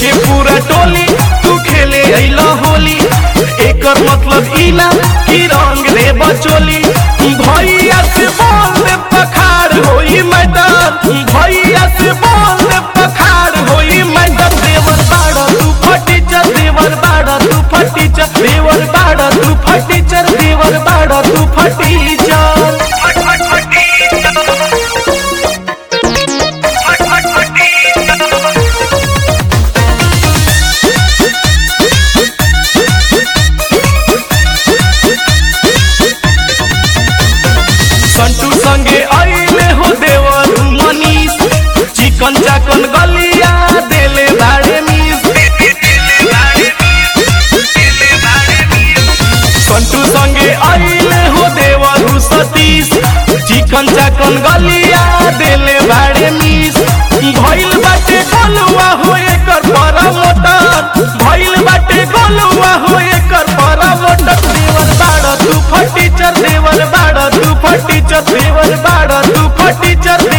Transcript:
लेके पूरा टोली तू खेले अइला होली एकर मतलब ई ना कि रंग दे बचोली भैया से बोल दे पखार होई मैडम भैया से बोल दे पखार होई मैडम देवर बाड़ा तू फटीचर देवर बाड़ा तू फटीचर देवर बाड़ा तू फटीचर देवर बाड़ा तू फटीचर संटू संगे आइले हो देवर मनीष चिकन चाकन गलिया देले बाड़े मीस संटू संगे आइले हो देवर सतीश चिकन चाकन गलिया देले बाड़े मीस भइल बाटे गलुआ हो एकर बड़ा मोटर भइल बाटे गलुआ हो एकर बड़ा मोटर देवर बाड़ा तू फटीचर देवर बाड़ा तू फटीचर देवर बाड़ा तू फटीचर